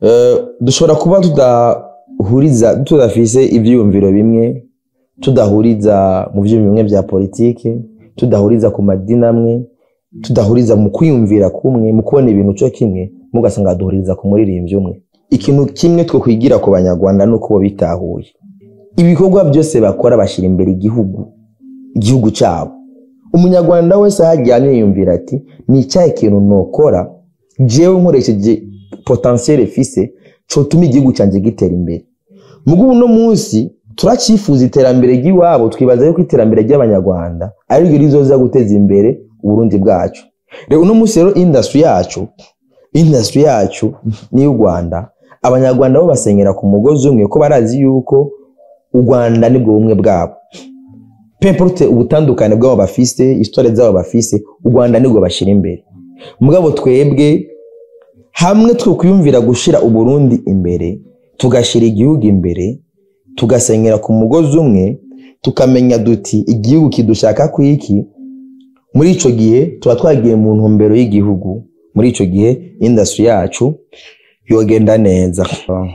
Eh, dushobora kuba tudahuriza tudafise ivyiyumviro bimwe tudahuriza mu vyiyumviro bimwe vya politike tudahuriza ku madini amwe tudahuriza mu kwiyumvira kumwe mu kubona ibintu co kimwe mugasanga duhuriza ku muririmbyi umwe ikintu kimwe two kwigira ku banyarwanda nuko bo bitahuye ibikorwa byose bakora bashira imbere igihugu igihugu cyabo umunyarwanda wese aho aryamye yiyumvira ati ni icyahe kintu nokora jewe nkoresheje potentiel fise cotuma igihugu cyanjye gitera imbere mugo uno munsi turacifuza iterambere ry'iwabo twibaza yuko iterambere ry'abanyarwanda ari ryo rizoza guteza imbere uburundi bwacu rero uno munsi rero industry yacu industry yacu n'iy'u rwanda abanyarwanda bo basenyera ku mugozi umwe ko barazi yuko u rwanda nibwo bumwe bwabo pemporute ubutandukane bw'abo bafise histoire zabo bafise u rwanda nibwo bashyira imbere mugabo twebwe hamwe twokwiyumvira gushira uburundi imbere tugashyira igihugu imbere tugasenyera ku mugozi umwe tukamenya duti igihugu kidushaka kwiki muri ico gihe tuba twagiye mu ntumbero y'igihugu muri ico gihe industry yacu yogenda neza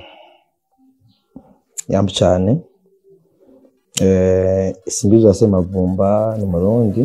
yambu cyane eh, simbizo ase mavumba ni murundi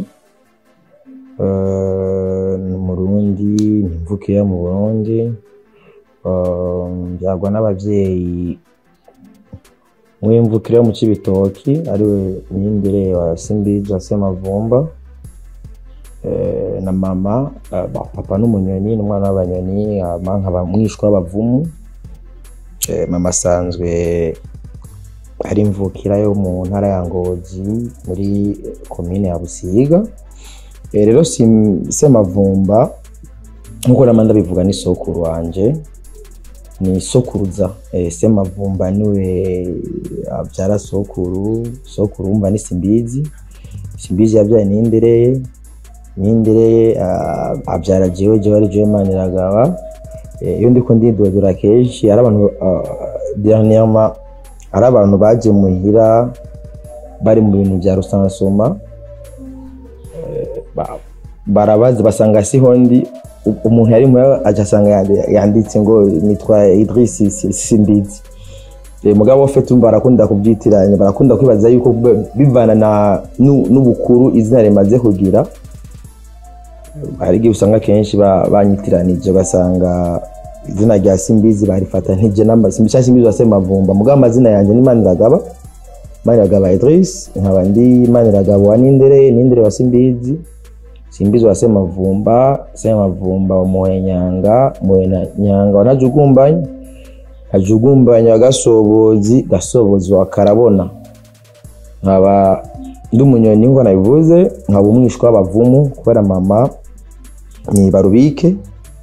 eh, ni murundi ni mvukira mu burundi eh, mbyagwa n'abavyeyi w'imvukira yo mu cibitoki ariwe niyindere wa simbizo ase mavumba eh, na mama eh, ba- papa n'umunyoni n'umwana w'abanyoni hama nkaba mwishwa w'abavumu eh, mama asanzwe ari imvukira yo mu ntara ya Ngozi muri komine ya Busiga Eh, rero Sim- Semavumba nkuko nama ndabivuga ni sokuru wanje ni sokuruza eh, Semavumba niwe abyara sokuru sokuru wumva ni Simbizi Simbizi yabyaye Nindereye Nindereye ah, abyara jewe jewe ari jewe Maniragaba Eh, iyo ndiko ndidodora kenshi ari abantu ah, dernièrement ari abantu baje muhira bari mu bintu bya rusansuma Eh, ba- barabazi basanga siho ndi U- umuntu yari muhira aca asanga yandi- yanditse ngo nitwa Idris Si- Simbizi Eh, mugabo fe tumva barakunda kubyitiranya barakunda kwibaza yuko b- bivana na nu- n'ubukuru izina rimaze kugira hari igihe usanga kenshi ba- banyitiranije basanga izina rya simbizi barifata ntije namba simbizi simbizi wase mavumba mugabo amazina yanjye ni maniragaba maniragaba idris nkaba ndi maniragaba wa nindere nindere wa simbizi simbizi wase mavumba se mavumba wa muhenyanga muhenyanga wa ntajugumbanya ntajugumbanya wa gasobozi gasobozi wa karabona nkaba ndi umunyoni ngo nabivuze nkaba umwishwa w'abavumu kubera mama ni barubike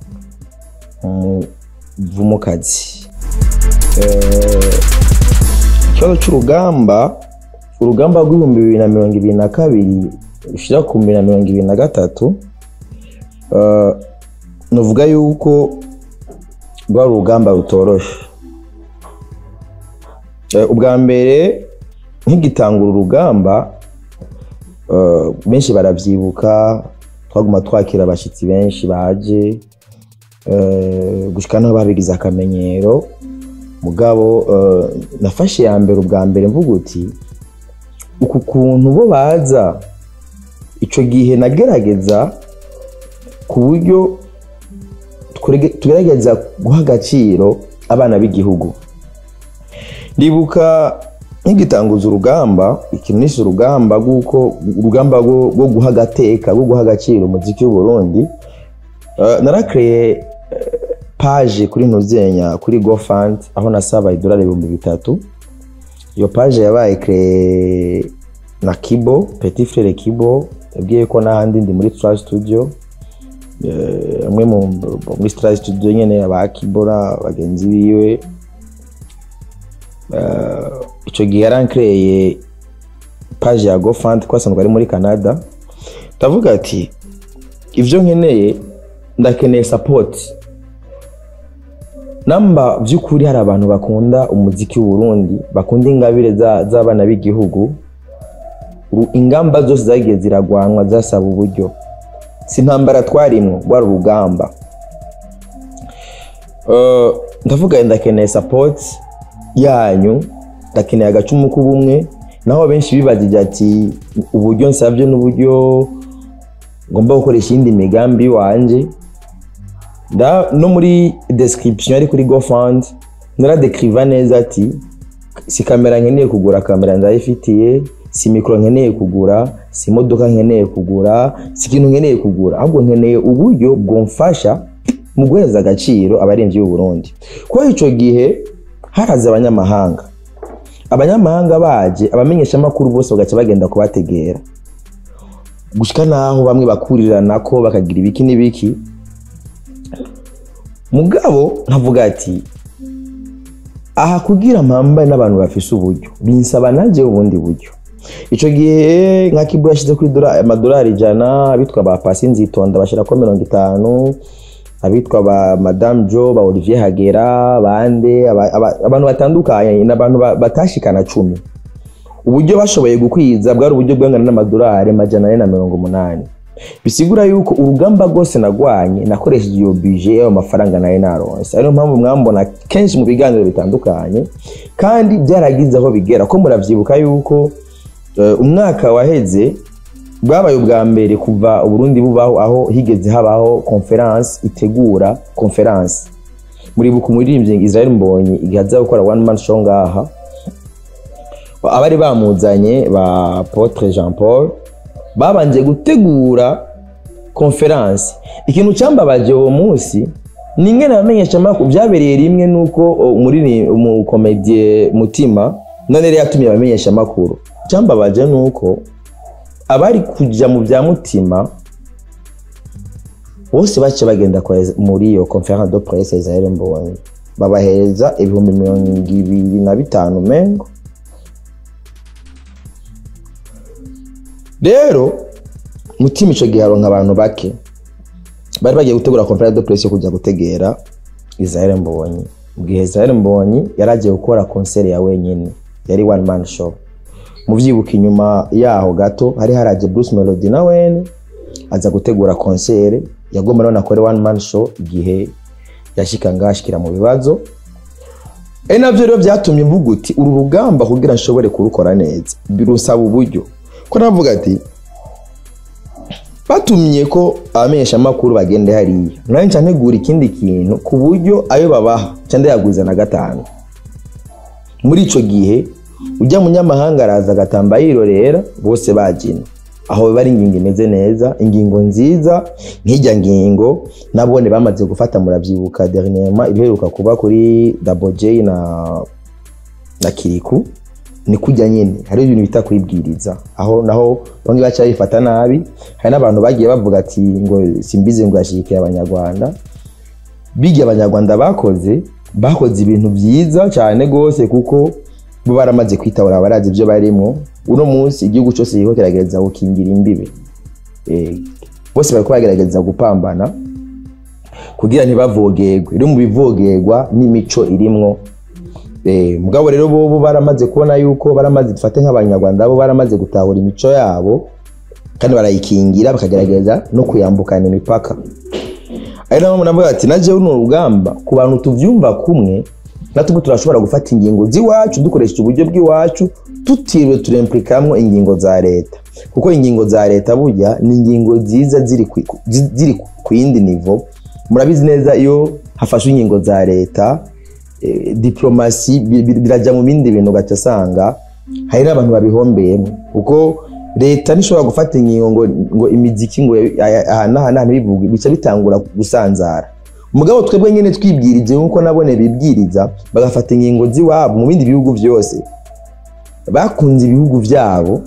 umuvumukazi Eh, ikibazo cy'urugamba urugamba rw'ibihumbi bibiri na mirongo ibiri na kabiri rushira ku bibiri na mirongo ibiri na gatatu eh, nuvuga yuko rwari urugamba rutoroshe Eh, ubwa mbere nk'igitangura urugamba eh, benshi baravyibuka twaguma twakira abashitsi benshi baje eh, gushika naho babigize akamenyero mugabo eh, nafashe ya mbere ubwa mbere mvuga uti uku kuntu bo baza ico gihe nagerageza ku buryo twerege- tugerageza guha agaciro abana b'igihugu ndibuka nkigitanguza urugamba ikintu nise urugamba rw'uko urugamba rwo rwo guha agateka rwo guha agaciro umuziki w'uburundi Uh, narakreye eh, page kuri ntuzenya kuri gofund aho nasaba idolari ibihumbi bitatu iyo page yabaye kreye na kibo petit frere kibo yabwiye ko n'ahandi ndi muri trash studio Eh, amwe mu muri trash studio nyene aba kibora bagenzi biwe Eh, ico gihe yarankreye page ya gofund ko asanzwe ari muri canada ndavuga ati ivyo nkeneye ndakeneye support namba by'ukuri hari abantu bakunda umuziki w'uburundi bakunda ingabire za- z'abana b'igihugu uru- ingamba zose zagiye ziragwanwa zasaba uburyo si intambara twarimwo rwari urugamba Eh, ndavuga ndakeneye support yanyu ndakeneye agacumu k'ubumwe naho benshi bibagije ati uburyo nsabye n'uburyo ngomba gukoresha iyindi migambi wanje nda no muri description yari kuri GoFund naradekriva neza ati si kamera nkeneye kugura kamera ndayifitiye si mikoro nkeneye kugura si imodoka nkeneye kugura si ikintu nkeneye kugura ahubwo nkeneye uburyo bwumfasha mu guheza agaciro abaremvyi b'u Burundi kuko ico gihe haraza abanyamahanga abanyamahanga baje abamenyeshamakuru bose bagaca bagenda kubategera gushika naho bamwe bakuriranako bakagira ibiki n'ibiki mugabo nkavuga ati aha kugira mpambane n'abantu bafise uburyo binsaba nanjye ubundi buryo ico gihe nka kibu yashize kuri dola- amadolari ijana abitwa ba pasi nzitonda bashirako mirongo itanu abitwa ba madame jo ba olivier hagera bande aba- aba- abantu batandukanye n'abantu ba- batashikana cumi uburyo bashoboye gukwiza bwari uburyo bwangana n'amadolari majana ane na mirongo umunani bisigura yuko urugamba rwose nagwanye nakoresheje iyo bije y'ayo mafaranga nari naronse ariyo mpamvu mwambona kenshi mu biganiro bitandukanye kandi byaragize aho bigera ko muravyibuka yuko eh, umwaka waheze bwabaye ubwa mbere kuva uburundi bubaho aho higeze habaho conference itegura conference muribuka umuririmbyi Israel Mbonyi igihe aza gukora one man show ngaha abari bamuzanye ba Apotre Jean Paul babanje gutegura conference ikintu cyambabaje uwo munsi ni ingene abamenyesha amakuru byabereye rimwe nuko umuriri umukomedie mutima none rero yatumye abamenyesha amakuru cyambabaje nuko abari kuja mu bya mutima bose bace bagenda kwa- muri iyo conference de presse Israel Mbonyi babahereza ibihumbi mirongo ibiri na bitanu mengo rero mutima ico gihe aronka abantu bake bari bagiye gutegura conference de presse yo kujya gutegera Israel Mbonyi mu gihe Israel Mbonyi yari agiye gukora concert ya wenyine yari one man show muvyibuka inyuma yaho gato hari haraje Bruce Melody na wene aza gutegura concert yagomba none akore one man show igihe yashika ngashikira mu bibazo ari navyo rero vyatumye mvuga uti uru rugamba kugira nshobore kurukora neza birusaba uburyo ko navuga ati batumye ko abamenyesha amakuru bagende hariya nanjye nca ntegura ikindi kintu ku buryo ayo babaha nca ndayaguza na gatanu muri ico gihe ujya munyamahanga araza agatamba yirorera bose bagina aho biba ari ingingo imeze neza ingingo nziza nk'ijya ngingo nabone bamaze gufata muravyibuka dernièrement ibiheruka kuba kuri Double J na na Kiriku ni kujya nyine hari ibintu bita kwibwiriza aho naho bamwe baca bifata nabi hari n'abantu bagiye bavuga ati ngo simbizi ngo yashigikiye abanyarwanda bigiye abanyarwanda bakoze bakoze ibintu byiza cyane rwose kuko bo baramaze kwitabura barazi ibyo barimo uno munsi igihugu cyose kiriko kiragerageza gukingira imbibe Eh, bose bariko bagerageza gupambana kugira ntibavogerwe rero mu bivogerwa n'imico irimwo Eh, mugabo rero bobo baramaze kubona yuko baramaze dufate nk'abanyarwanda bo baramaze gutahura imico yabo kandi barayikingira bakagerageza no kuyambukana imipaka ari naho navuga ati naje runo rugamba ku bantu tuvyumva kumwe natwe turashobora gufata ingingo z'iwacu dukoresheje uburyo bw'iwacu tutiriwe turemplikamwo ingingo za leta kuko ingingo za leta burya ni ingingo nziza ziri ku- ku- zi- ziri ku yindi nivo murabizi neza iyo hafashwe ingingo za leta eh, diplomasi bi- bi- birajya mu bindi bintu ugaca asanga hari n'abantu babihombeyemo kuko leta ntishobora gufata ingingo ngo, ngo imiziki ngo aya- aha n'aha n'aha ntibivuge bica bitangura gusanzara mugabo twebwe nyine twibwirije nk'uko nabone bibwiriza bagafata ingingo z'iwabo mu bindi bihugu byose bakunze ibihugu byabo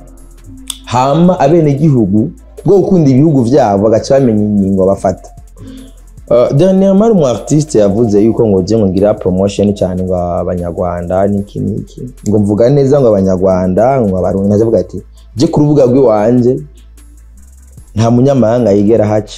hama abenegihugu bwo gukunda ibihugu byabo bagaca bamenya ingingo bafata Uh, dernièrement umu artiste yavuze yuko ngo je ngo ngira promotion cyane ngo abanyarwanda niki niki ngo mvuga neza ngo abanyarwanda ngo abarundi nkaje avuga ati je ku rubuga rw'iwanje nta munyamahanga yigera haca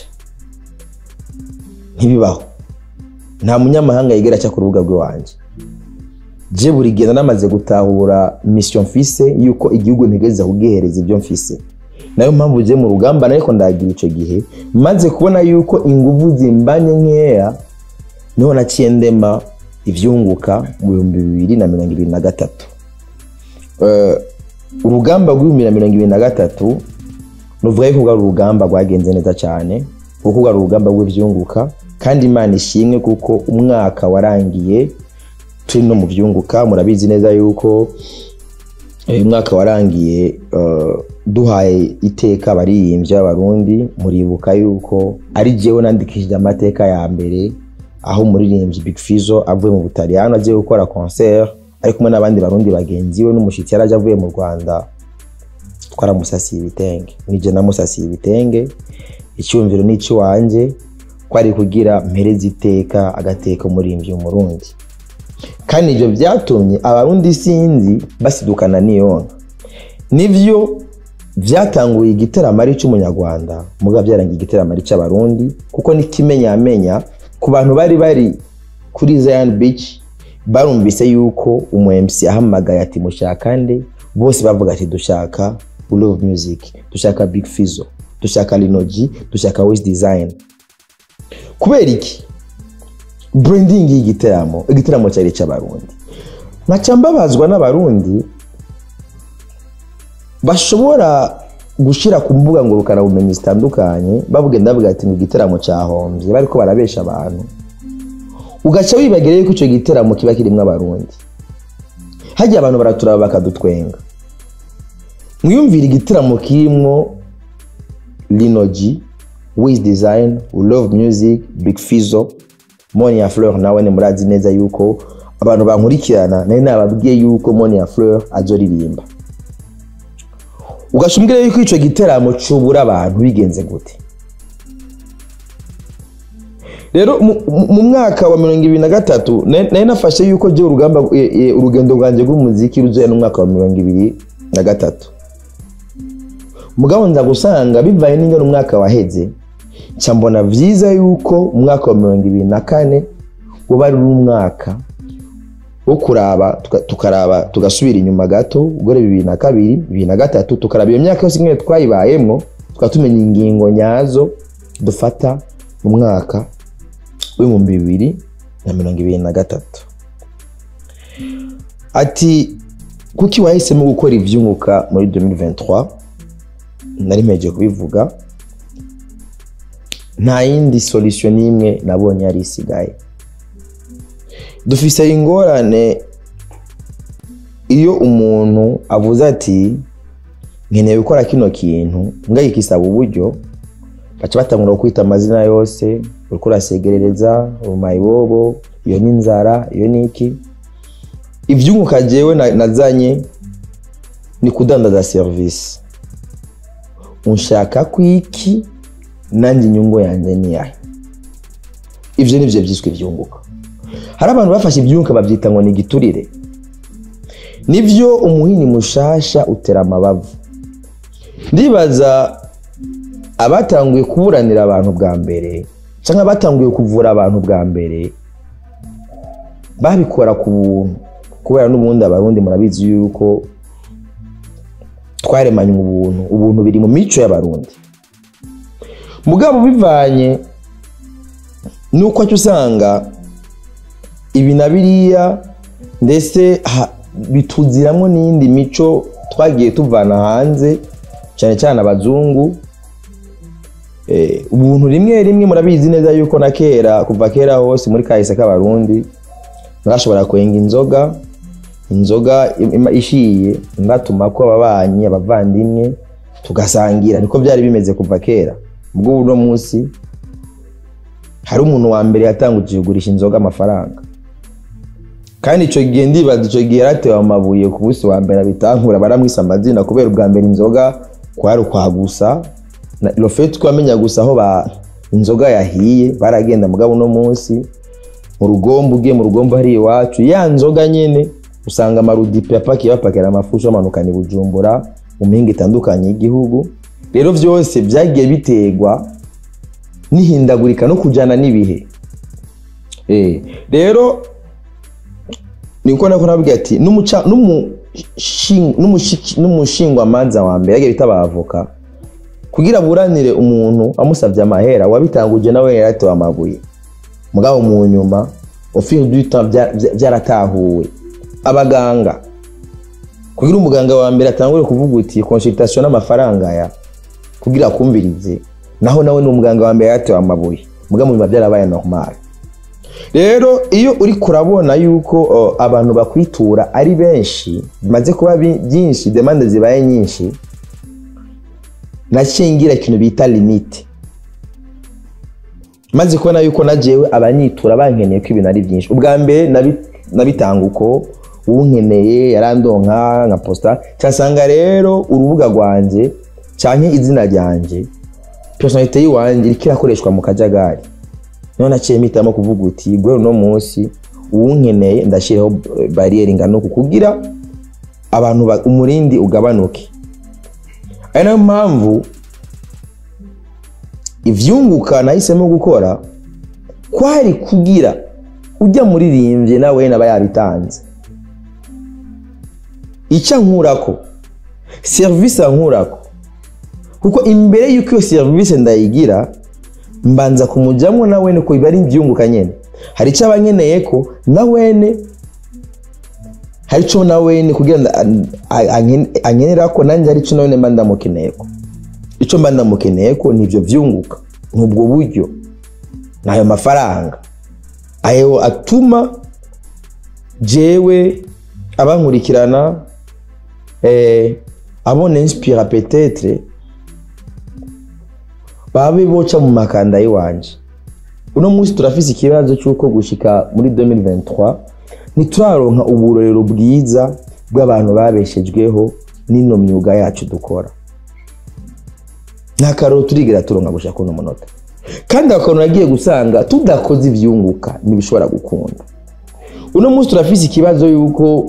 ntibibaho nta munyamahanga yigera aca ku rubuga rw'iwanje je buri gihe namaze gutahura mission mfise yuko igihugu ntegeza kugihereza ibyo mfise nayo mpamvu je mu rugamba nariko ndagira ico gihe maze kubona yuko inguvu zimbanye nkeya niho naciye ndema ivyunguka mu bihumbi bibiri na mirongo ibiri na gatatu Eh, urugamba rw'ibihumbi na mirongo ibiri na gatatu nuvuga yuko rwari urugamba rwagenze neza cyane kuko rwari urugamba rw'ivyunguka kandi imana ishimwe kuko umwaka warangiye turi no mu vyunguka murabizi neza yuko uyu mwaka warangiye eh, duhaye iteka abaririmbyi b'abarundi muribuka yuko ari jewe nandikishije amateka ya mbere aho umuririmbyi Big Fizzo avuye mu Butaliyano agiye gukora concert ari kumwe n'abandi barundi bagenzi we n'umushitsi yari aje avuye mu Rwanda twaramusasiye ibitenge nije namusasiye ibitenge icyumviro n'icy'iwanje ko ari kugira mpereza iteka agateka umuririmbyi w'umurundi kandi ibyo byatumye abarundi sinzi basidukana niyonka nivyo byatanguye igiteramo ari cy'umunyarwanda muga byarangiye igiteramo ari cy'abarundi kuko n'ikimenyamenya ku bantu bari bari kuri Zion Beach barumvise yuko umu MC ahamagaye ati mushaka nde bose bavuga ati dushaka Love Music dushaka Big Fizzo dushaka Linoji dushaka Wiz Design kubera iki branding y'igiteramo igiteramo cyari cy'abarundi nkaca mbabazwa n'abarundi bashobora gushira ku mbuga ngurukanabumenyi zitandukanye bavuga ndavuga ati ngo igiteramo cyahombye bariko barabesha abantu ugaca wibagira yuko icyo giteramo kiba kirimo abarundi hajya abantu baraturaba bakadutwenga mwiyumvire igiteramo kirimo linoji wiz design love music big fizo moni ya fleur nawe ni murazi neza yuko abantu bankurikirana nari nababwiye yuko moni ya fleur azoririmba ugaca umbwira yuko icyo giteramo cubura abantu bigenze gute rero mu- mu mu mwaka wa mirongo ibiri na gatatu na- nari nafashe yuko je urugamba e, e, urugendo rwanjye rw'umuziki ruzoya n'umwaka wa mirongo ibiri na gatatu mugabo nza gusanga bivaye n'ingano umwaka waheze nca mbona vyiza yuko umwaka wa mirongo ibiri na kane woba ari umwaka wo kuraba tuka- tukaraba tugasubira inyuma gato ubwo bibiri na kabiri bibiri na gatatu tukaraba iyo myaka yose ingene twayibayemwo tukaba tumenya ingingo nyazo dufata mu mwaka w'ibihumbi bibiri na mirongo ibiri na gatatu ati kuki wahisemo gukora ivyunguka muri 2023 nari mpejeje kubivuga nta yindi solution n'imwe nabonye yari isigaye dufise ingorane iyo umuntu avuze ati nkeneye gukora kino kintu ngaho ikisaba uburyo baca batangura kwita amazina yose uriko urasegerereza umayibobo iyo ni inzara iyo ni iki ivyunguka jewe na- nazanye ni kudandaza serivisi unshaka kwiki nanjye inyungu yanjye ni yahe ivyo nivyo vyiswe ivyunguka hari abantu bafashe ibyunguka babyita ngo ni igiturire nivyo umuhini mushasha utera amabavu ndibaza abatanguye kuburanira abantu bwa mbere cyangwa abatanguye kuvura abantu bwa mbere babikora ku buntu kubera n'ubundi abarundi murabizi yuko twaremanywe ubuntu ubuntu biri mu mico y'abarundi mugabo bivanye nuko aca usanga ibi na biriya ndetse ha- bituziramwo n'iyindi mico twagiye tuvana hanze cyane cyane abazungu Eh, ubuntu rimwe rimwe murabizi neza yuko na kera kuva kera hose muri kahise k'abarundi mwashobora kwenga inzoga inzoga im- ishiye ndatuma ko ababanyi abavandimwe tugasangira niko byari bimeze kuva kera ubwo uno munsi hari umuntu wa mbere yatanguje kugurisha inzoga amafaranga kandi icyo gihe ndibaza icyo gihe yaratewe amabuye ku munsi wa mbere abitangura baramwisa amazina kubera ubwa mbere inzoga kwari ukwagusa na rofeti twamenya gusa aho ba inzoga yahiye baragenda mugabo uno munsi mu rugombo ugiye mu rugombo hari iwacu ya nzoga nyene usanga amarudipe apakiye bapakira amafusho amanukana i bujumbura mu mihinga itandukanye y'igihugu rero byose byagiye biterwa n'ihindagurika no kujyana n'ibihe Eh, rero niko nako nabwiye ati n'umuca- n'umushi- n'umushi- n'umushingwamanza wa mbere yagiye bita abavoka kugira buranire umuntu amusabye amahera wabitanguje nawe yaratewe amabuye mugabo mu nyuma au fil du temps bya- bya- byaratahuwe abaganga kugira umuganga wa mbere atangure kuvuga uti consultation n'amafaranga ya kugira akumvirize naho nawe ni umuganga wa mbere yatewe amabuye muga mu biba byarabaye normal rero iyo uri kurabona yuko uh, abantu bakwitura ari benshi bimaze kuba bi- byinshi demande zibaye nyinshi nakingira ikintu bita limite maze kubona yuko najewe abanyitura bankeneye ko ibintu ari byinshi ubwa mbere nabi- nabitanga uko unkeneye yarandonka nka posta cyasanga rero urubuga rwanjye canke izina ryanjye personalite yiwanje iriko irakoreshwa mu kajagari niho naciye mpitamo kuvuga uti gwe uno munsi uwunkeneye ndashyiraho eh, bariyeri ingana uku kugira abantu ba- umurindi ugabanuke ari nayo mpamvu ivyunguka nahisemo gukora kwari kugira ujya muririmbye nawe naba yabitanze icyo ankurako serivisi ankurako kuko imbere y'uko iyo serivisi ndayigira mbanza kumujyamo na wene ko biba ari ibyunguka nyine hari icyo aba nkeneye ko na wene hari icyo na wene kugira ngo an- a- anken- ankenera ko nanjye hari icyo na wene mba ndamukeneye ko icyo mba ndamukeneye ko ni ibyo byunguka ni ubwo buryo ni ayo mafaranga ayo atuma jewe abankurikirana eh, abona inspira petetre babe boca mu makanda y'iwanje uno munsi turafise ikibazo cy'uko gushika muri 2023 ntituraronka uburorero bwiza bw'abantu babeshejweho n'ino myuga yacu dukora nta karoro turigera turonka gushaka kuno munota kandi akantu nagiye gusanga tudakoze ivyunguka ntibishobora gukunda uno munsi turafise ikibazo yuko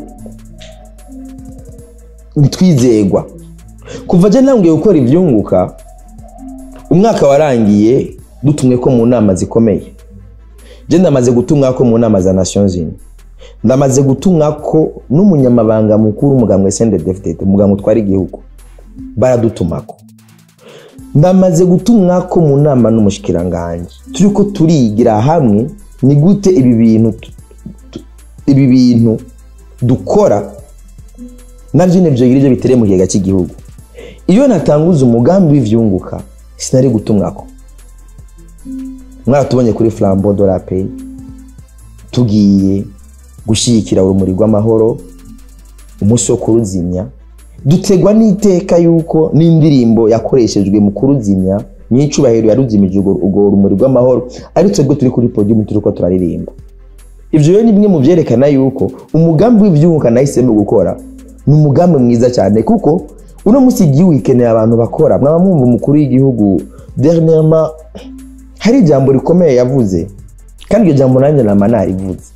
ntitwizegwa kuva je ntangiye gukora ivyunguka umwaka warangiye dutumwe ko mu nama zikomeye je ndamaze gutumwa ko mu nama za nations unies ndamaze gutumwa ko n'umunyamabanga mukuru umugambwe sendedefdede umugambwe utwara igihugu baradutumako ndamaze gutumwa ko mu nama n'umushikiranganje turiko turigira hamwe ni gute ibi bintu tu- tu- ibi bintu dukora navyo nyene vyogira ivyo bitereye mu kigega cy'igihugu iyo natanguza umugambi w'ivyunguka sinari gutumwako mwaratubonye kuri flambeau de la paix tugiye gushyigikira urumuri rw'amahoro umunsi wo kuruzimya dutegwa n'iteka yuko n'indirimbo yakoreshejwe mu kuruzimya nyicubahiro yaruzimije urwo urwo rumuri rw'amahoro ari twebwe turi kuri podium turiko turaririmba ivyo rero ni bimwe mu vyerekana yuko umugambi w'ivyunguka nahisemo gukora ni umugambi mwiza cyane kuko uno munsi igihugu ikeneye abantu bakora mwaba mwumva umukuru w'igihugu dernièrement hari ijambo rikomeye yavuze kandi iryo jambo nanjye nama narivuze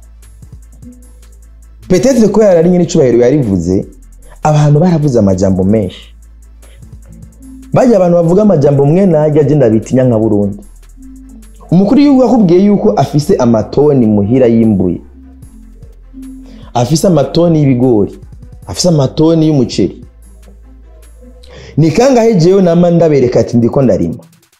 petetre ko yarari nyine icubahiro yarivuze abantu baravuze amajambo menshi bajya abantu bavuga amajambo mwe najya agenda bitinya nka burundi umukuru w'igihugu yakubwiye yuko afise amatoni muhira y'imbuye afise amatoni y'ibigori afise amatoni y'umuceri ni kangahe jewe nama ndabereka ati ndiko ndarima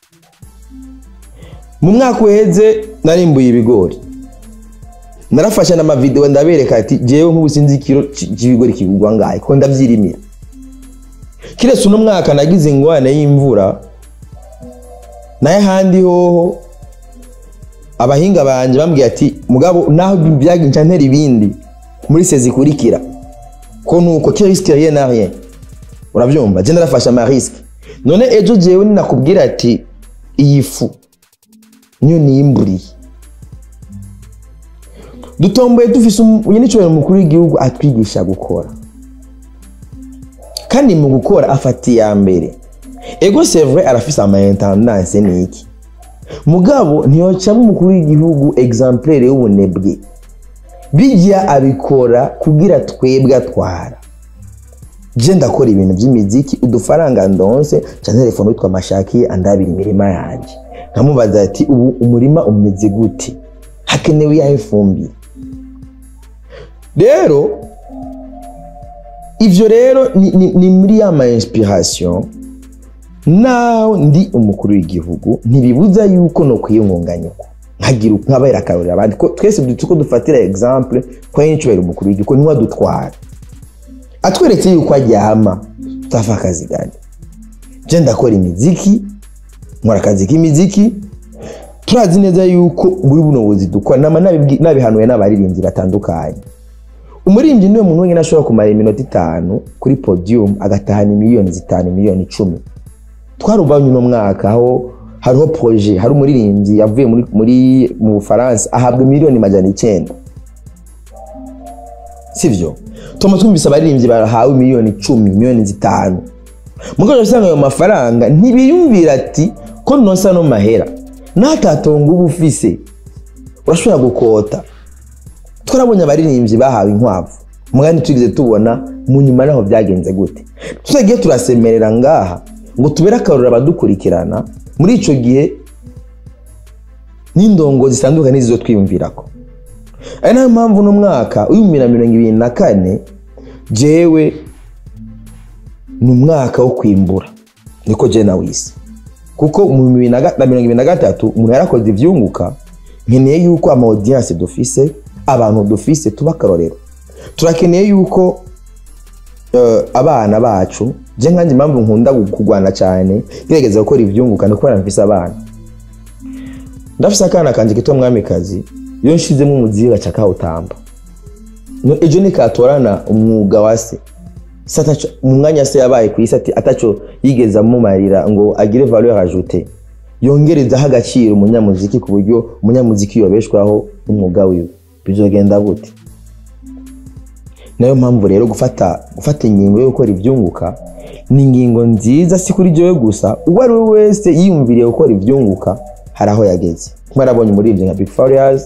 mu mwaka uheze narimbuye ibigori narafashe n'amavideo ndabereka ati jewe nk'ubu sinzi ikiro c- c'ibigori kigurwa ngahe ko ndavyirimira kiretse uno mwaka nagize ingwane y'imvura naye ahandi hoho abahinga banje bambwiye ati mugabo naho byaginca ntera ibindi muri sezi ikurikira ko nuko ki risque rien na rien urabyumva je narafashe ama risque none ejo jewe ninakubwira ati iyi fu niyo niyimburiye dutomboye dufise n'icyubahiro mukuru w'igihugu atwigisha gukora kandi mu gukora afata iya mbere ego sevre arafise ama intendance ni iki mugabo ntiyocamo umukuru w'igihugu exemplaire y'ubunebwe bijya abikora kugira twebwe atwara je ndakora ibintu by'imiziki udufaranga ndonse ca telefone witwa mashaki andabira imirima yanjye nkamubaza ati ubu umurima umeze gute hakenewe iyahe fumbire rero ivyo rero ni, ni, ni muri ya ma inspiration naho ndi umukuru w'igihugu ntibibuza yuko no kwiyungunganya uko hagira nk'abera akarorero abandi ko twese dutu ko dufatira exemple kwa y'incubahiro umukuru w'igihugu niwe adutwara atweretse yuko aryama tutafa akazi gani je ndakora imiziki nkora akazi k'imiziki turazi neza yuko muri buno buzi dukora nama nabibwi- nabihanuye n'abaririmbyi batandukanye umuririmbyi niwe muntu wenyine ashobora kumara iminota itanu kuri podium agatahana miliyoni zitanu miliyoni icumi twarubanye uno mwaka aho hariho proje hari umuririmbyi yavuye muri, muri mu bufaransa ahabwa miliyoni majana icyenda sivyo tuma twumvise abaririmbyi barahawe miliyoni icumi miliyoni zitanu mugabo usanga ayo mafaranga ntibiyumvira ati ko nonsa no mahera n'atatonga uba ufise urashobora gukota twarabonye abaririmbyi bahawe inkwavu mugani tugeze tubona mu nyuma naho byagenze gute tutagiye turasemerera ngaha ngo tubere akarorero abadukurikirana muri ico gihe n'indongo zitandukanye nizo twiyumvirako ari nayo mpamvu uno mwaka w'ibihumbi na mirongo ibiri na kane jewe ni umwaka wo kwimbura niko je nawise kuko mu bibiri na ga- na mirongo ibiri na gatatu umuntu yarakoze ivyunguka nkeneye yuko ama audience dufise abantu dufise tuba akarorero turakeneye yuko eh, abana bacu je nkanjye impamvu nkunda gu- kurwana cyane gerageza gukora ivyunguka ni kubera mfise abana ndafise akana kanje kitwa mwamikazi iyo nshizemo umuziga gaca kawutamba No- ejo nikatorana umwuga wa se se ataco mu mwanya se yabaye ku isi ati ataco yigeze amumarira ngo agire valeur ajoute yongerezaho agaciro umunyamuziki ku buryo umunyamuziki yobeshwaho n'umwuga wiwe bizogenda gute nayo mpamvu rero gufata gufata ingingo yo gukora ivyunguka ni ingingo nziza si kuri jewe gusa uwo ari we wese yiyumviriye gukora ivyunguka hari aho yageze mwarabonye umuririmbyi nka big farias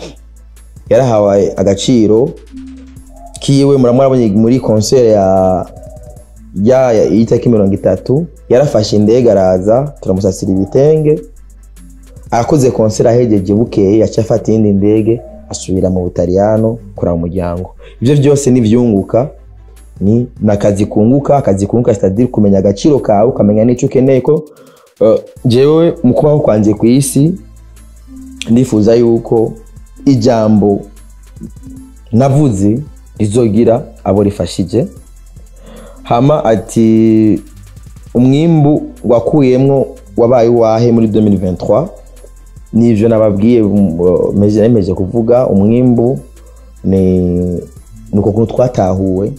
yarahawe agaciro kiwe muramwarabonye muri concert ya ya ya- y'itariki mirongo itatu yarafashe indege araza turamusasira ibitenge arakoze concert ahegeje bukeye yaciye afata iyindi ndege asubira mu butaliyano kuraba umuryango ibyo byose n'ivyunguka ni nakazi kunguka akazi kunguka c'est-à-dire kumenya agaciro kawe ukamenya n'icyo ukeneye ko uh, jewe mu kubaho kwanjye ku isi ndifuza yuko ijambo navuze rizogira abo rifashije hama ati umwimbu wakuyemwo wabaye uwahe muri 2023 nivyo nababwiye um, uh, meje nemeje kuvuga umwimbu ni nuko kuntu twatahuwe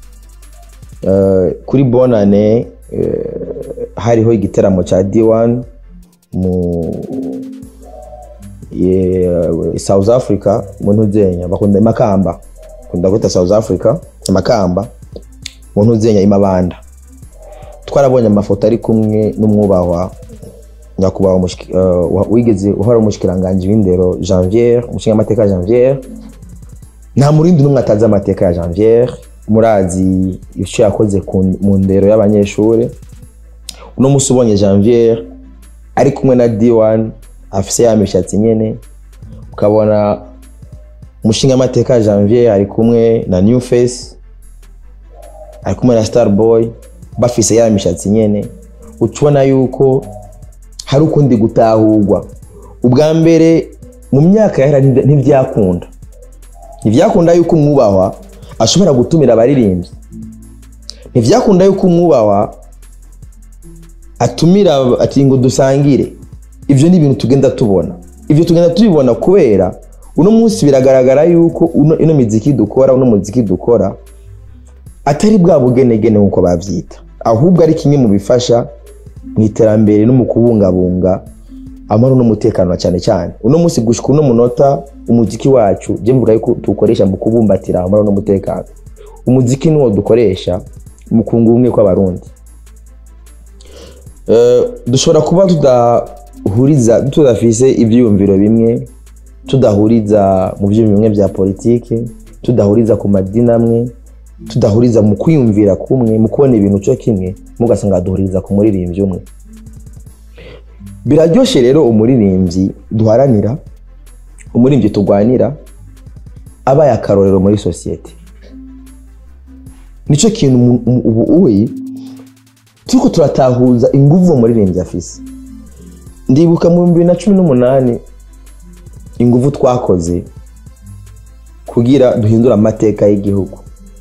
Uh, kuri bonane uh, hariho igiteramo ca D1 mu ye- South Africa mu ntuzenya bakunda makamba kunda kwita South Africa makamba mu ntuzenya imabanda twarabonye amafoto ari kumwe n'umwubahwa nyakubahwa mushiki- uh, wa- wigeze uhora umushikiranganje w'indero Janvier umushinga amateka Janvier nta murindi n'umwe atazi amateka ya Janvier murazi icyo yakoze ku- mu ndero y'abanyeshuri uno munsi ubonye Janvier ari kumwe na D1 afise ya mishatsi nyene ukabona umushinga amateka Janvier ari kumwe na New Face ari kumwe na Starboy bafise ya mishatsi nyene ucubona yuko hari ukundi gutahurwa ubwa mbere mu myaka yahera ntivya- ntivyakunda ntivyakunda yuko umwubahwa ashobora gutumira abaririmbyi ntivyakunda yuko umwubahwa atumira ati ngo dusangire ivyo ni ibintu tugenda tubona ivyo tugenda tubibona kubera uno munsi biragaragara yuko uno, ino miziki dukora uno muziki dukora atari bwa bugenegene nk'uko bavyita ahubwo ari kimwe mu bifasha mu iterambere no mu kubungabunga amahoro n'umutekano na cyane cyane uno munsi gushika uno munota umuziki wacu je mvuga yuko tuwukoresha mu kubumbatira amahoro n'umutekano umuziki niwo dukoresha mu kunga ubumwe kw'abarundi Eh, dushobora kuba tudahuriza tudafise ibyiyumviro bimwe tudahuriza mu byiyumviro bimwe bya politiki tudahuriza ku madini amwe tudahuriza mu kwiyumvira kumwe mu kubona ibintu cyo kimwe mugasanga duhuriza ku muririmbyi umwe biraryoshe rero umuririmbyi duharanira umuririmbyi turwanira abaye akarorero muri sosiyete nicyo kintu umu- umu- ubu uwe turiko turatahuza inguvu umuririmbyi afise ndibuka mu bibiri na cumi n'umunani ingufu twakoze kugira duhindure amateka y'igihugu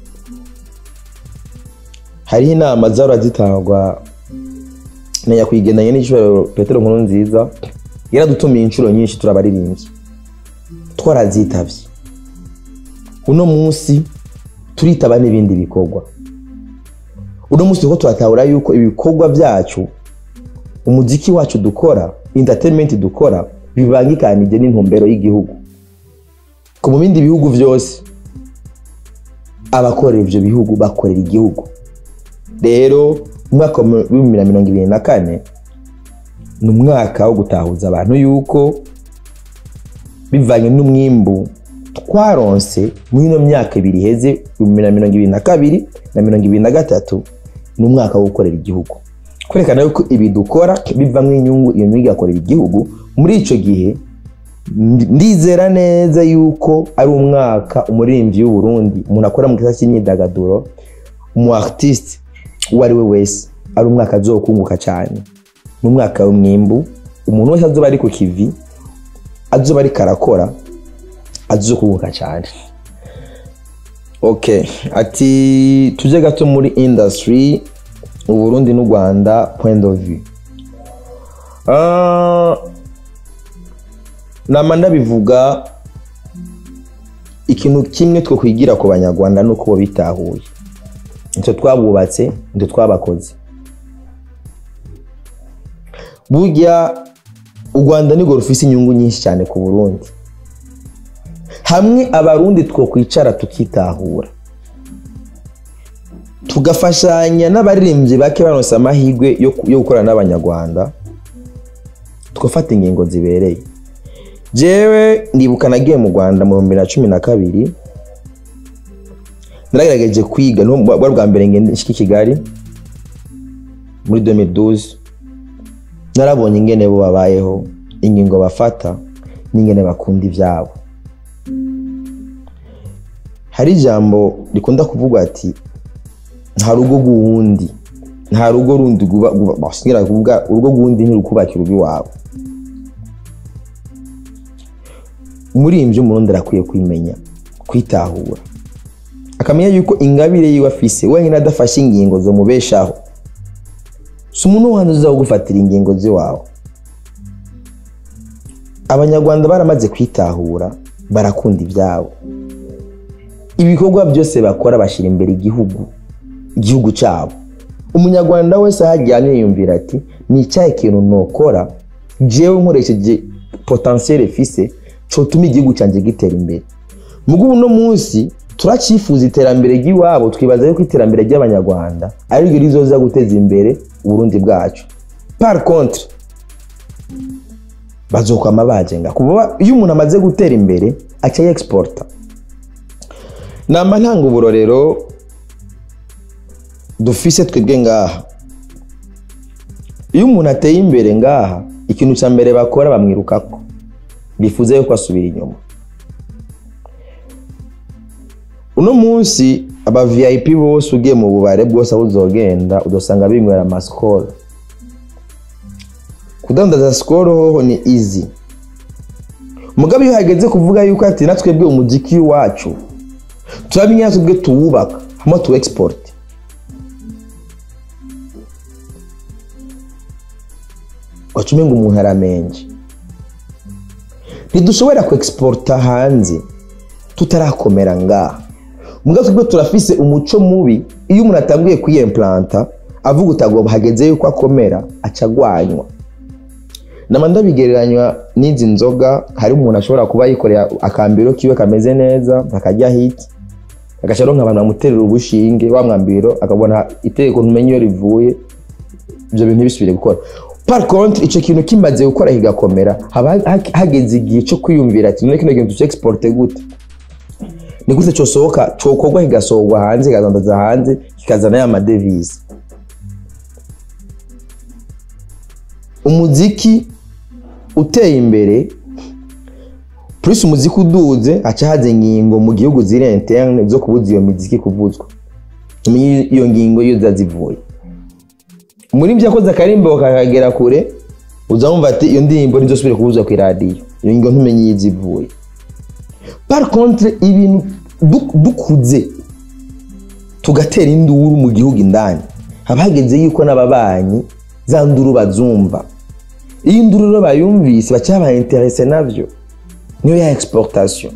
hariho inama zahora zitangwa na nyakwigendanye n'igishoro petero nkuru nziza yaradutumiye inshuro nyinshi turabaririmbyi twarazitabye uno munsi turitaba n'ibindi bikorwa uno munsi turiko turatahura yuko ibikorwa byacu umuziki wacu dukora entertainment dukora bibangikanije n'intumbero y'igihugu ko mu bindi bihugu byose abakorera ivyo bihugu bakorera igihugu rero umwaka wa bibiri na mirongo ibiri na kane ni umwaka wo gutahuza abantu yuko bivanye n'umwimbu twaronse muri ino myaka ibiri iheze ibihumbi na mirongo ibiri na kabiri na mirongo ibiri na gatatu ni umwaka wo gukorera igihugu kwerekana yuko ibi dukora bivamo inyungu iyo nyungu igakorera igihugu muri icyo gihe ndizera neza yuko ari umwaka umuririmbyi w'uburundi umuntu akora mu gisata cy'imyidagaduro umu artiste uwo ari we wese ari umwaka azokunguka cyane ni umwaka w'umwimbu umuntu wese azoba ari ku kivi azoba ariko arakora azokunguka cyane ok ati tujye gato muri industry uburundi n'u rwanda point of view uh, nama ndabivuga ikintu kimwe two kwigira ku banyarwanda ni uko bo bitahuye nicyo twabubatse nicyo twabakoze burya u rwanda nirwo rufise inyungu nyinshi cyane ku burundi hamwe abarundi two kwicara tukitahura tugafashanya n'abaririmbyi bake banose amahirwe yo gukorana n'abanyarwanda tugafata ingingo zibereye jewe ndibuka nagiye mu rwanda mu bihumbi na cumi na kabiri naragerageje kwiga bwa bwa mbere ngende nshika i kigali muri 2012 narabonye ingene bo babayeho ingingo bafata n'ingene bakunda ivyabo hari ijambo rikunda kuvugwa ati nta rugo rw'uwundi nta rugo rundi basigira kuvuga urugo rw'uwundi ntirukubakira urugo iwawe muri ibyo umurundi arakwiye kwimenya kwitahura akamenya yuko ingabire yiwe afise wenyine adafashe ingingo zo mubeshaho si umuntu wandi uza gufatira ingingo z'iwawe abanyarwanda baramaze kwitahura barakunda ibyabo ibikorwa byose bakora bashyira imbere igihugu igihugu cyabo umunyarwanda wese aho ajyanye yiyumvira ati ni icyahe kintu nokora jewe nkoresheje potentiel fise cyotuma igihugu cyanjye gitera imbere mugo uno munsi turacyifuza iterambere ry'iwabo twibaza yuko iterambere ry'abanyarwanda ari ryo rizoza guteza imbere uburundi bwacu par contre bazokwama bajenga kuba iyo umuntu amaze gutera imbere aca yexporta nama ntanga uburorero dufise twebwe ngaha iyo umuntu ateye imbere ngaha ikintu cya mbere bakora bamwirukako bifuza yuko asubira inyuma uno munsi aba vip bose ugiye mu bubare bwose aho uzogenda udasanga binywera amasikoro kudandaza sikoro hoho ni easy mugabo iyo hageze kuvuga yuko ati natwebwe umuziki wacu turabimenya twebwe tuwubaka hama tu export wacume ngo umuntu aramenje ntidushobora ku exporta hanze tutarakomera ngaha muga twebwe turafise umuco mubi iyo umuntu atanguye kwiyemplanta avuga utagomba hageze yuko akomera aca agwanywa nama ndabigereranywa n'izi nzoga hari umuntu ashobora kuba yikoreye akambiro kiwe kameze neza akajya hiti agaca aronka abantu bamuterera ubushinge wa mwambiro akabona itegeko ntumenye iyo rivuye ibyo bintu ntibisubire gukora par contre icyo kintu kimaze gukora kigakomera haba hageze igihe cyo kwiyumvira ati none kino kintu tuce exporte gute ni gute cyosohoka cyokorwa kigasohorwa hanze kikadandaza hanze kikazana ya madevize umuziki uteye imbere plus umuziki uduze haca haza ingingo mu gihugu ziri interne zo kubuza iyo miziki kuvuzwa umenye iyo ngingo iyo ziba zivuye muri byo yakoze akarimbo kakagera kure uza wumva ati iyo ndirimbo ntizosubire kubuzwa ku iradiyo iyo ngingo ntumenye iyo iza ivuye par contre ibintu du- dukuze tugatera induru mu gihugu indani haba hageze yuko n'ababanyi za nduru bazumva iyo induru rero bayumvise baca babainterese navyo niyo ya exportation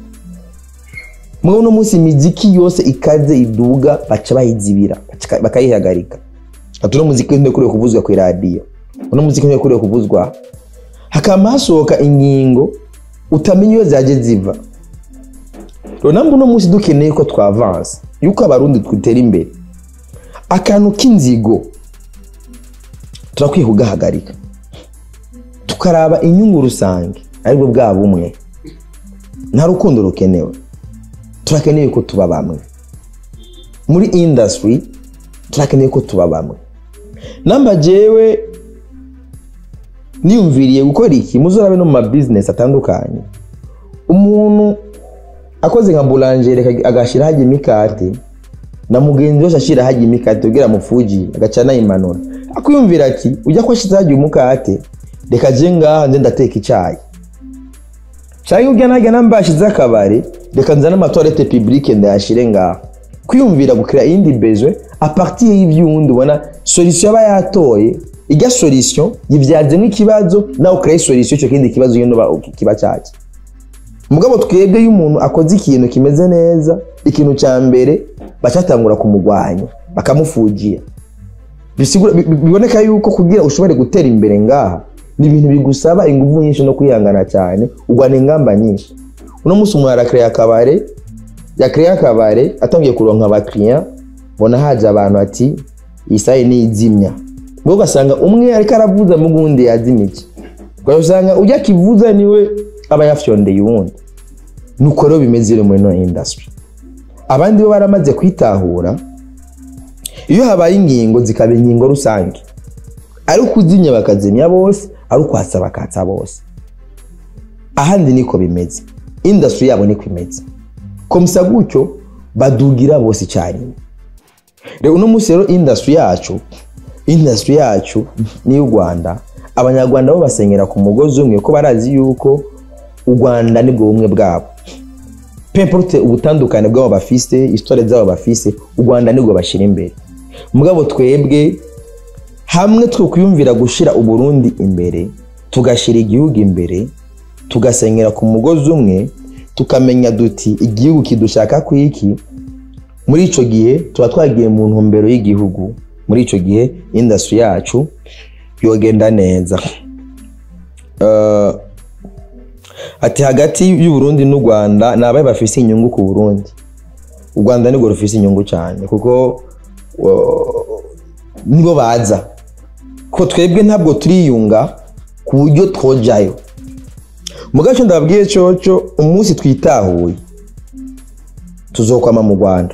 mwe uno munsi imiziki yose ikaze iduga baca bayizibira baca- bakayihagarika ati uno muziki ntukwiye kuvuzwa ku iradiyo uno muziki ntukwiye kuvuzwa hakaba hasohoka ingingo utamenya iyo zaje ziva rero nambwe uno munsi dukeneye ko twavansa yuko abarundi twitera imbere akantu k'inzigo turakwiye kugahagarika tukaraba inyungu rusange aribwo bwa bumwe nta rukundo rukenewe turakeneye ko tuba bamwe muri industry turakeneye ko tuba bamwe namba jewe niyumviriye gukora iki muzorabe no mu ma business atandukanye umuntu akoze nka boulangere aka- agashira hajya imikate na mugenzi wese ashira hajya imikate kugira mufuji agaca anayimanura akwiyumvira ati ujya ko ashize hajya umukate reka je ngaha nze ndateka icayi cyangwa ujya najya namba yashize akabari reka nzane amatoilette publique ndayashire ngaha kwiyumvira gukira iyindi bezwe a partir y'ivyundi ubona solution aba yatoye ijya solution yivyazemo ikibazo nawe ukiraho solution icyo kindi kibazo nyine uba kiba cyaki mugabo twebwe iyo umuntu akoze ikintu kimeze neza ikintu cya mbere bacatangura kumugwanya bakamufugira bisigura bi- bi- biboneka yuko kugira ushobore gutera imbere ngaha ni ibintu bigusaba ingufu nyinshi no kwihangana cyane ugwana ingamba nyinshi uno munsi umuntu arakreya akabare yakreya akabare atangiye kuronka abakiriya mbona haje abantu ati iyi sayi ni izimya ubwo ugasanga umwe ariko aravuza mu gundi yazimije ugasanga ujya akivuza niwe aba yafyondeye uwundi nuko rero bimeze rero muri ino industry abandi bo baramaze kwitahura iyo habaye ingingo zikaba ingingo rusange ari ukuzimya bakazimya bose ari ukwatsa bakatsa bose ahandi niko bimeze industry yabo niko imeze komisa gutyo badugira bose icyarimwe rero uno munsi rero industry yacu industry yacu ni u rwanda abanyarwanda bo basenyera ku mugozi umwe ko barazi yuko u rwanda nibwo bumwe bwabo pemporute ubutandukane bw'abo bafise isitore z'abo bafise u rwanda nibwo bashyira imbere mugabo twebwe hamwe twakwiyumvira gushyira uburundi imbere tugashyira igihugu imbere tugasenyera ku mugozi umwe tukamenya duti igihugu kidushaka ku iki muri icyo gihe tuba twagiye mu ntumbero y'igihugu muri icyo gihe industry yacu yogenda neza Eh, ati hagati y'uburundi n'u rwanda ni abahe bafise inyungu ku burundi u rwanda nirwo rufise inyungu cyane kuko uh, nibo baza ko twebwe ntabwo turiyunga ku buryo twojayo mu gace ndababwiye coco umunsi twitahuye tuzokwama mu rwanda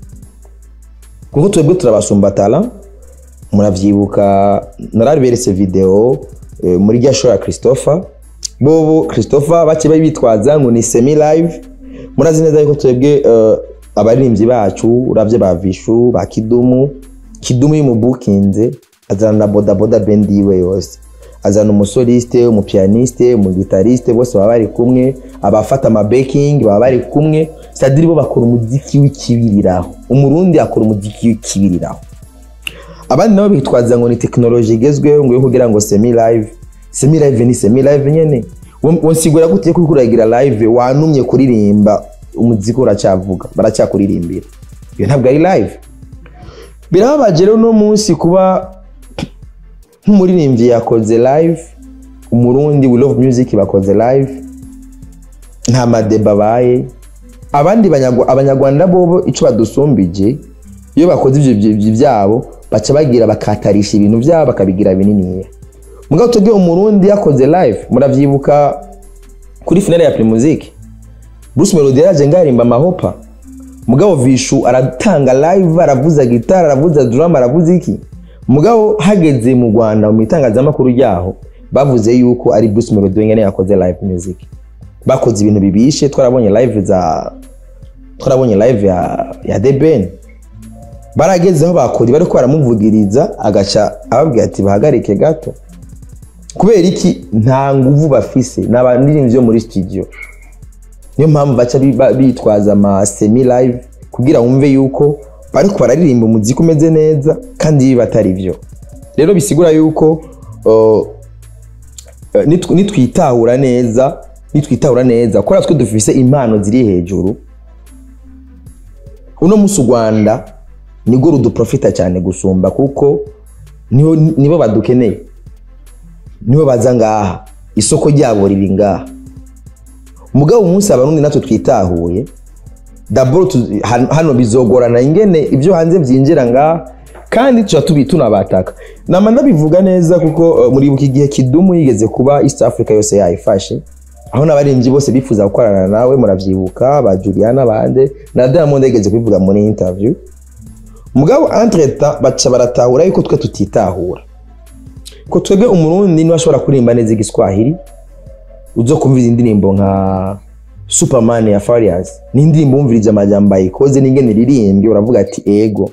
kuko twebwe turabasumbatara muravyibuka naraberetse video eh, muri rya show ya christopher bobo christopher bake bari bitwaza ngo ni semi live murazi neza yuko twebwe eh, abaririmbyi bacu uravye ba vishu ba kidumu kidumu yimubukinze azana na bodaboda band yiwe yose azana umusoliste umupianiste umugitariste bose baba bari kumwe abafata amabeking baba bari kumwe sadiri bo bakora umuziki w'ikibiriraho umurundi akora umuziki w'ikibiriraho abandi nabo bitwaza ngo ni tekinoloji igezweho ngo yo kugira ngo semi live semi live ni semi live nyene wonsigura gute ko uriko uragira live wanumye kuririmba umuziki uracyavuga baracyakuririmbira iyo ntabwo ari live birababaje rero uno munsi kuba nk'umuririmbyi yakoze live umurundi we love music bakoze live nta madeba abaye abandi banyarwa- abanyarwanda bobo icyo badusumbije iyo bakoze ibyo ibyo byabo baca bagira bakatarisha ibintu byabo bakabigira bininiya mugabo twebwe umurundi yakoze live muravyibuka kuri finale ya primusic bruce melody yaraje ngarimba amahopa mugabo vishu aratanga live aravuza gitara aravuza drum aravuza iki mugabo hageze mu rwanda mu itangazamakuru ryaho bavuze yuko ari bruce melody wenyine yakoze live music bakoze ibintu bibishe twarabonye live za twarabonye live ya, ya The Ben baragezeho bakora bariko baramuvugiriza agaca ababwira ati bahagarike gato kubera iki nta nguvu bafise ni abaririmbyi bo muri studio niyo mpamvu baca bi- ba- bitwaza ama semi live kugira wumve yuko bariko bararirimba umuziki umeze neza kandi biba atari byo rero bisigura yuko uh, eh, nitw- nitwitahura neza nitwitahura neza kubera twe dufise impano ziri hejuru uno musi u rwanda nirwo ruduprofita cyane gusumba kuko nibo nibo badukeneye nibo baza ngaha isoko ryabo riri ngaha mugabo umunsi abarundi natwe twitahuye daboro tu- han- hano bizogorana ingene ibyo hanze byinjira ngaha kandi tuba tubi tunabataka nama ndabivuga neza kuko uh, muribuka igihe kidumu yigeze kuba east africa yose yayifashe aho n'abaririmbyi bose bifuza gukorana nawe muravyibuka ba juliana bande na diamond yigeze kubivuga muri interview mugabo entretemps baca baratahura yuko twe tutitahura ko twebwe umurundi niwe ashobora kuririmba neza igiswahili uzo kumvira indirimbo nka superman ya farias ni indirimbo wumvirije amajambo ayikoze n'ingene ririmbye uravuga ati ego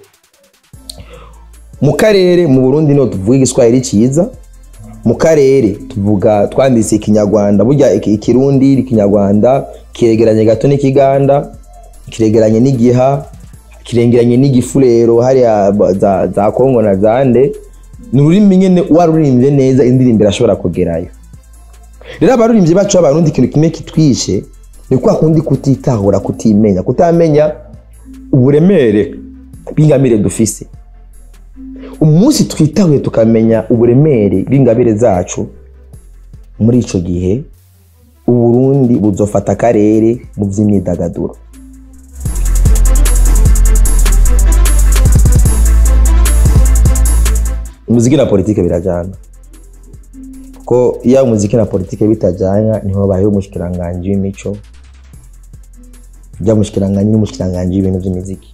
mu karere mu burundi niho tuvuga igiswahili cyiza mu karere tuvuga twanditse ikinyarwanda burya iki- ikirundi ikinyarwanda kiregeranye gato n'ikiganda kiregeranye n'igiha kirengeranye n'igifurero hariya ba- za, za kongo na zande ni ururimi nyene warurimbye neza indirimbo irashobora kugerayo rero abaririmbyi bacu b'abarundi ikintu kimwe kitwishe ni kwa kundi kutitahura kutimenya kutamenya uburemere bw'ingamire dufise umunsi twitahuye tukamenya uburemere bw'ingabire zacu muri ico gihe uburundi buzofata akarere mu vy'imyidagaduro umuziki na politike birajana kuko iyo umuziki na politike bitajyana niho bayeho umushikiranganji w'imico ujya umushikiranganji n'umushikiranganji w'ibintu by'imiziki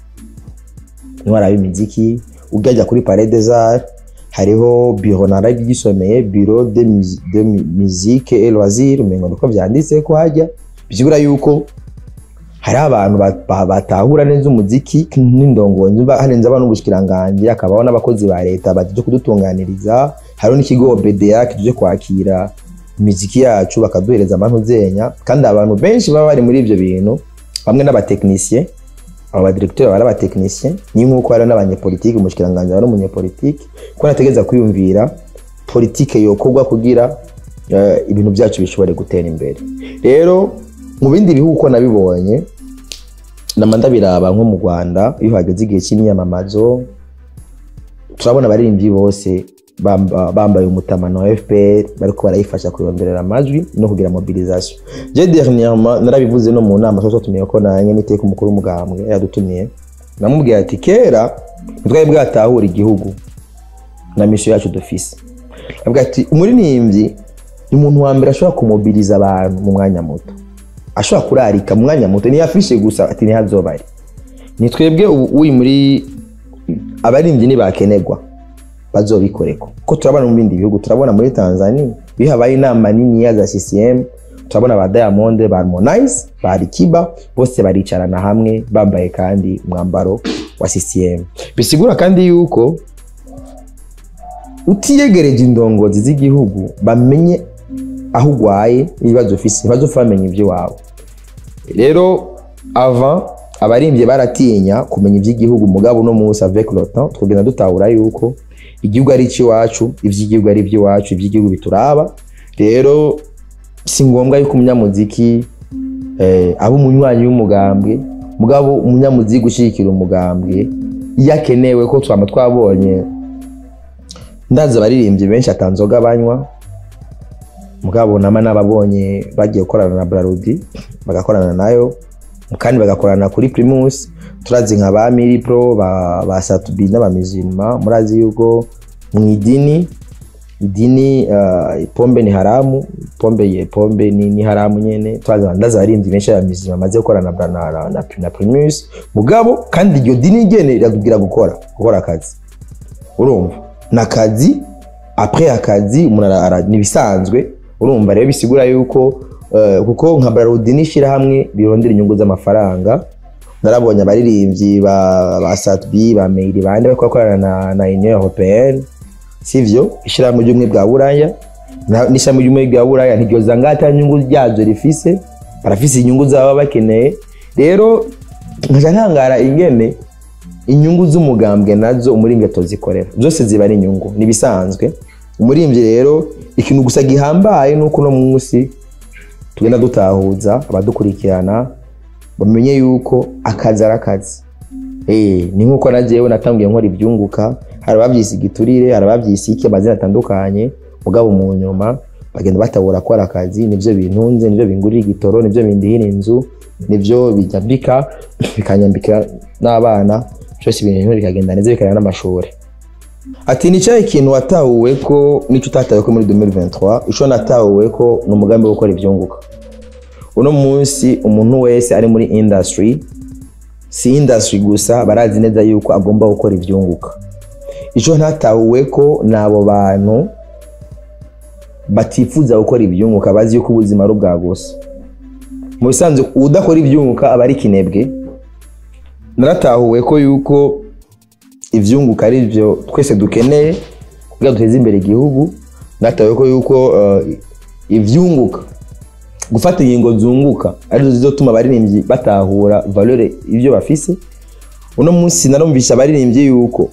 niho haraba imiziki ujya kuri parede zari hariho biro naragisomeye biro de, mus- de mu- musique et loisir umengo niko vyanditse ko hajya bisigura yuko hari abantu ba- ba- batahura neza umuziki n'indongozi ba- harenze abana n'ubushikiranganji hakabaho n'abakozi ba leta baje kudutunganiriza hariho n'ikigo BDA kije kwakira imiziki yacu bakaduhereza amantuzenya kandi abantu benshi baba bari muri ivyo bintu bamwe n'abatekinisiye abo badirekiteri baba ari abatekinisiye ni nk'uko hari n'abanyepolitiki umushikiranganji aba ari umunyepolitiki ko nategereza kwiyumvira politike yokorwa kugira eh, ibintu byacu bishobore gutera imbere rero mu bindi bihugu uko nabibonye nama ndabiraba nko mu rwanda iyo hageze igihe cy'imyamamazo turabona abaririmbyi bose bamba- bambaye umutamano wa fpr bariko barayifasha kuronderera amajwi no kugira mobilisation je dernièrement narabivuze no mu nama twari tumiye ko nanye n'iteka umukuru w'umugambwe yadutumiye namubwiye ati kera ntitwari bwatahura igihugu na misiyo yacu dufise avuga ati umuririmbyi ni umuntu wa mbere ashobora kumobiliza abantu mu mwanya muto ashobora kurarika mu mwanya muto niyo afishe gusa ati ntihazoba ari ni twebwe ubu uri muri abaririmbyi ntibakenerwa bazobikoreko ko turabona mu bindi bihugu turabona muri tanzania iyo habaye inama niniya za ccm turabona ba diamond ba harmonize ba alikiba bose baricarana hamwe bambaye kandi umwambaro wa ccm bisigura kandi yuko utiyegereje indongozi z'igihugu bamenye aho urwaye ibibazo ufise ntibazopfa bamenya iby'iwawe rero avant abarimbye baratinya kumenya iby'igihugu mugabo uno munsi avec le temps twogenda dutahura yuko igihugu ari icy'iwacu iby'igihugu ari iby'iwacu iby'igihugu bituraba rero si ngombwa yuko umunyamuziki eh, aba umunywanyi w'umugambwe mugabo umunyamuziki ushyigikira umugambwe iyo akenewe ko twaba twabonye ndazi abaririmbyi benshi atanzoga banywa mugabo nama n'ababonye bagiye gukorana na Brarudi bagakorana nayo kandi bagakorana kuri Primus turazi nka ba Miri Pro ba, ba Satubi n'abamizima murazi yuko mu idini idini uh, pombe ni haramu pombe ye pombe ni, ni haramu nyene turazi ndazi abaririmbyi benshi abamizima bamaze gukorana na, na, na, na, na Primus mugabo kandi iryo dini ryene rirakubwira gukora gukora akazi urumva nakazi après akazi umuntu ara- ara- nibisanzwe urumva rero bisigura yuko eh, kuko nka Brarudi n'ishirahamwe rirondera inyungu z'amafaranga narabonye abaririmbyi ba, ba Satbi ba Meiri bande bariko bakorana na, na Union Européenne sivyo ishirahamwe ry'ubumwe bwa Buraya Na- n'ishami ry'umwe rya buraya ntiryoza ngaho ata nyungu ryazo rifise barafise inyungu zaba bakeneye rero nkaca nkangara ingene inyungu z'umugambwe nazo umuringeto zikorera zose ziba ari inyungu nibisanzwe umurimbyi rero ikintu gusa gihambaye nuko uno munsi tugenda dutahuza abadukurikirana bamenye yuko akazi ari akazi Eh, ni nkuko na jewe natangiye nkora ibyunguka hari ababyise igiturire hari ababyise iki amazina atandukanye mugabo mu nyuma bagenda batabura gukora akazi nivyo bintunze nivyo bingurira igitoro nivyo bindihira inzu nivyo bijambika bikanyambika n'abana byose ibintu bikagenda neza bikajyana n'amashuri ati ni cyahe ikintu watahuwe ko n'icyo utatahuwe ko muri 2023 ico natahuwe ko ni umugambi wo gukora ivyunguka uno munsi umuntu wese ari muri industry si industry gusa barazi neza yuko agomba gukora ivyunguka ico ntatahuwe ko ni abo bantu batifuza gukora ibyunguka bazi yuko ubuzima ari ubwa gusa mu bisanzwe udakora ibyunguka aba ari kinebwe naratahuwe ko yuko ivyunguka ari byo twese dukeneye kugira duteze imbere igihugu natahuwe ko yuko uh, ivyunguka gufata ingingo zunguka arizo zizotuma abaririmbyi batahura valeur ibyo bafise uno munsi narumvisha abaririmbyi yuko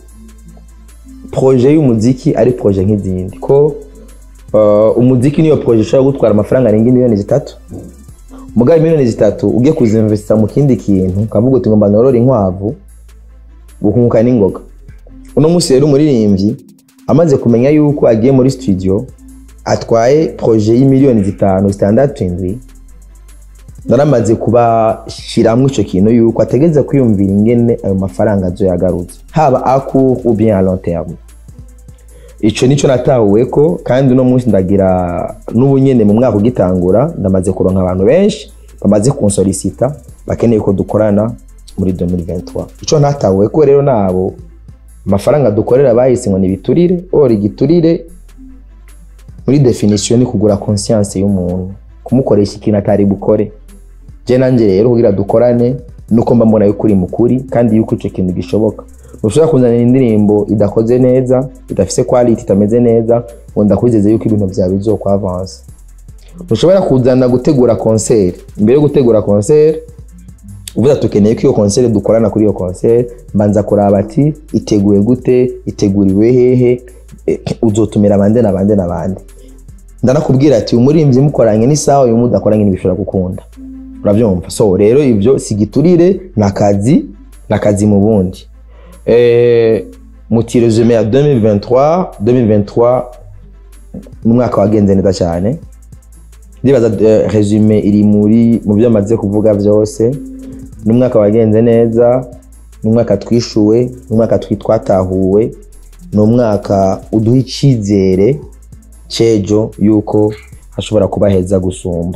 projet y'umuziki ari projet nk'izindi ko uh, umuziki niyo projet ushobora gutwara amafaranga arenga miliyoni zitatu mugabe miliyoni zitatu ugiye kuzinvesta mu kindi kintu ukavuga uti ngomba norora inkwavu gukunguka n'ingoga uno munsi rero umuririmbyi amaze kumenya yuko agiye muri studio atwaye projet y'imiliyoni zitanu zitandatu indwi naramaze kubashiramwo ico kintu yuko ategereza kwiyumvira ingene ayo mafaranga azoyagarutse haba a court ou bien à long terme ico nico natahuweko kandi uno munsi ndagira n'ubu nyene mu mwaka ugitangura ndamaze kuronka abantu benshi bamaze kunsolicita bakeneye ko dukorana muri 2023 ico natahuweko rero nabo amafaranga dukorera bahise ngo ni ibiturire or igiturire muri definition ni kugura conscience y'umuntu kumukoresha ikintu atari bukore je nanje rero kugira dukorane nuko mba mbona yuko uri mukuri kandi yuko ico kintu gishoboka ntushobora kuzanira indirimbo idakoze neza idafise quality itameze neza ngo ndakwizeze yuko ibintu vyawe bizokwavansa ntushobora kuzana gutegura concert imbere yo gutegura concert uvuga tukeneye ko iyo concert dukorana kuri iyo concert mbanza kuraba ati iteguye gute iteguriwe hehe eh, uzotumira bande na bande na bande ndanakubwira ati umurimbyi mukoranye n'isaha uyu mudakoranye ntibishobora gukunda urabyumva so rero ibyo si giturire ni akazi ni akazi mu bundi eh, muti resume ya 2023 2023 n'umwaka wagenze neza cyane ndibaza eh, resume iri muri mu byo amaze kuvuga byose n'umwaka wagenze neza n'umwaka twishuwe n'umwaka twi- twatahuwe ni umwaka uduha icyizere cejo yuko hashobora kuba heza gusumba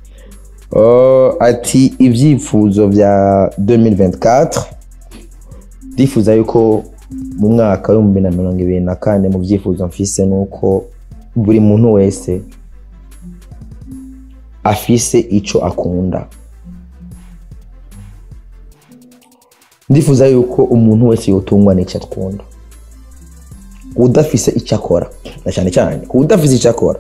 Uh, ati ibyifuzo bya 2024 ndifuza yuko mu mwaka w'ibihumbi na mirongo ibiri na kane mu byifuzo mfise nuko buri muntu wese afise ico akunda ndifuza yuko umuntu wese yotungwa n'icyo akunda udafise icyo akora na cyane cyane ku udafise icyo akora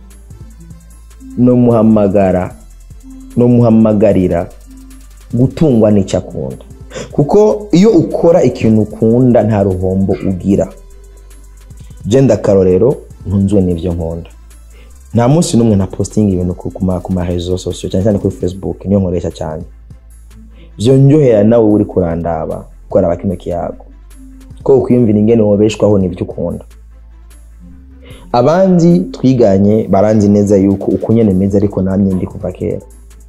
nomuhamagara nomuhamagarira gutungwa n'icyo akunda kuko iyo ukora ikintu ukunda nta ruhombo ugira genda akarorero ntunzwe n'ibyo nkunda nta munsi n'umwe na postinga ibintu ku ku ma- ku marezo sosiyo cyane cyane kuri facebook niyo nkoresha cyane byongerera nawe uri kurandaba kuraba kino kiyago ko ukwiyumvira ingene wobeshwaho n'ibyo ukunda abandi twiganye baranzi neza yuko uko nyene meze ariko namye ndi kuva kera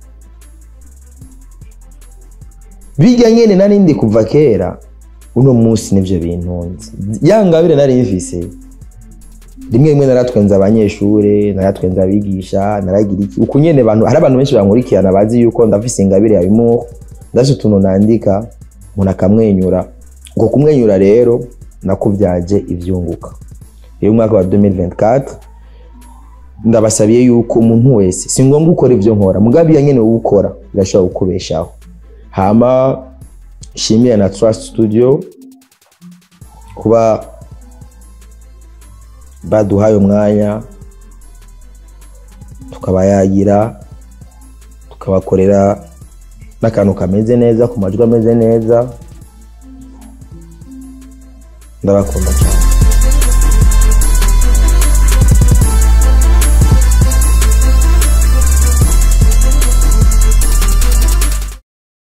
bijya nyene nari ndi kuva kera uno munsi nivyo bintunze ya ngabire nari mfise rimwe rimwe naratwenza abanyeshure naratwenza abigisha naragira iki uko nyene abantu hari abantu benshi bankurikirana bazi yuko ndafise ingabire ya bimuho ndafise utuntu nandika umuntu akamwenyura uko kumwenyura rero nakuvyaje ivyunguka rero umwaka wa 2024 ndabasabiye yuko umuntu wese si ngombwa gukora ibyo nkora mugabe iya nyene wowe ukora birashobora kukubeshaho hama shimira na trust studio kuba baduhaye umwanya tukabayagira tukabakorera n'akantu kameze neza ku majwi ameze neza ndabakunda cyane